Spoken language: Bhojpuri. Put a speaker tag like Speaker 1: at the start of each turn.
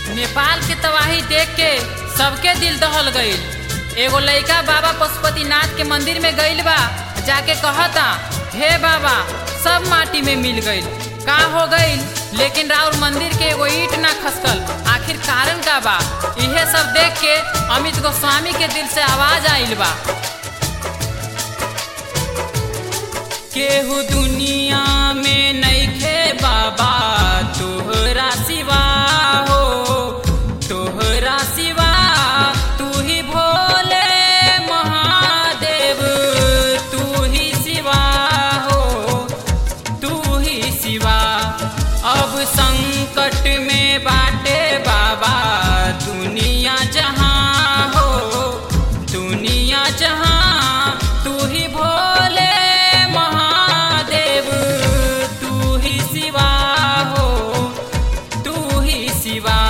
Speaker 1: नेपाल के तबाही देख के सबके दिल दहल गईल एगो लइका बाबा पशुपतिनाथ के मंदिर में गईल बा जाके कहता हे बाबा सब माटी में मिल गईल का हो गईल लेकिन राउर मंदिर के एगो ईट ना खसकल आखिर कारण का बा इहे सब देख के अमित गोस्वामी के दिल से आवाज आइल बा केहू दुनिया में नइखे बाबा तोहरा सिवा हो तोहरा सिवा तू ही भोले महादेव तू ही सिवा हो तू ही सिवा अब संकट में बाटे बाबा दुनिया जहाँ हो दुनिया जहाँ तू ही भोले महादेव तू ही सिवा हो तू ही सिवा